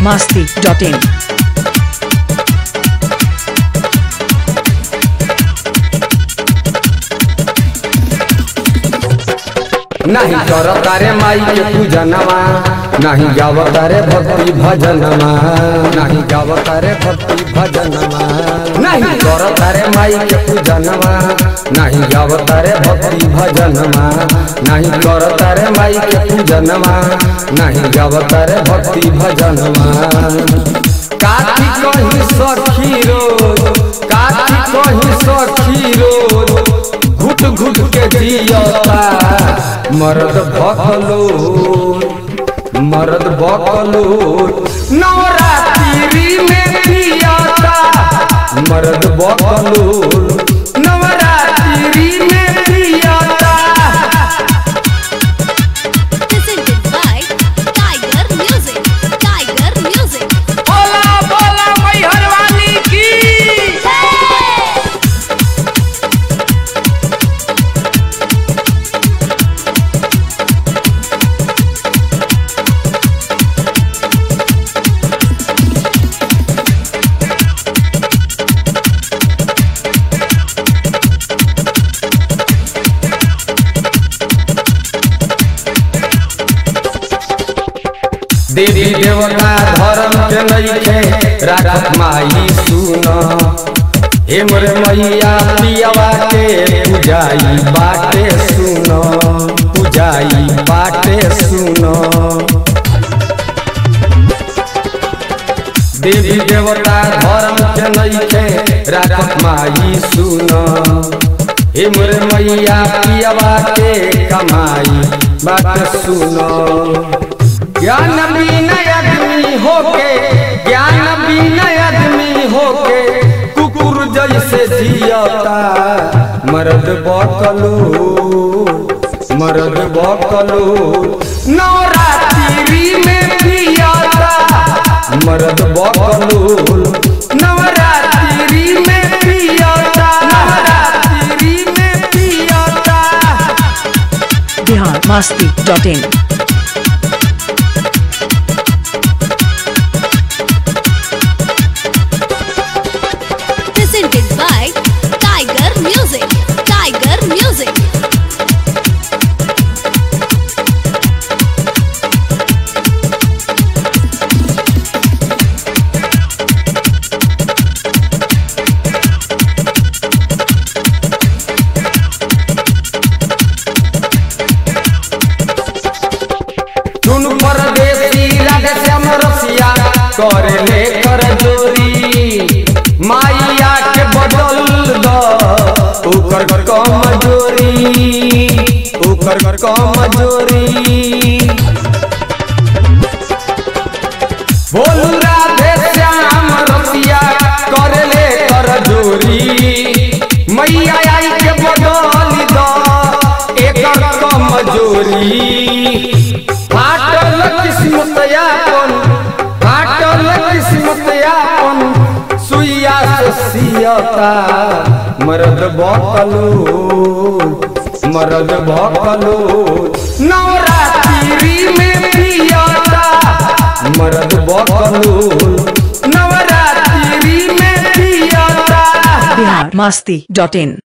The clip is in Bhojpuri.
masti.in. नहीं करता रे माई के पूजनवा नहीं गावता रे भक्ति भजनवा नहीं गावता रे भक्ति भजनवा नहीं करता रे माई के पूजनवा नहीं गावता रे भक्ति भजनवा नहीं करता रे माई के पूजनवा नहीं गावता रे भक्ति भजनवा काठी कहीं सखी रोज काठी कहीं सखी रोज घुट घुट के जियता मर्द भकलो मर्द बकलो नवरात्रि में पियाता मर्द बकलो नवरात्रि में पियाता presented by Tiger Music. Tiger Music. बोला बोला मैहर वाली की देवी देवता धर्म के नइखे राखत माई सुन हे मोरे मैया पियावा के पूजाई बाटे सुन पूजाई बाटे सुन देवी देवता धर्म के नइखे राखत माई सुन हे मोरे मैया पियावा के कमाई बाटे सुन ज्ञान बिना आदमी होके ज्ञान बिना आदमी होके कुकुर जैसे जियता मर्द बकलो मर्द बकलो नवरात्रि में पियाता मर्द बकलो नवरात्रि में पियाता नवरात्रि में पियाता Bihar masti.in. Presented by Tiger Music. Tiger Music. सुन परदेसी राधे श्याम रसिया करे ले कर जोरी माइया के बदल द ओकर कमजोरी ओकर कमजोरी बोलू राधे श्याम रसिया करे ले कर जोरी मैया आई के बदल द एकर कमजोरी फाटल किस्मत यापन फाटल किस्मत यापन सुइया से सियता मर्द बकलो मर्द बकलो नवरात्रि में पियता मर्द बकलो नवरात्रि में पियता Bihar masti.in.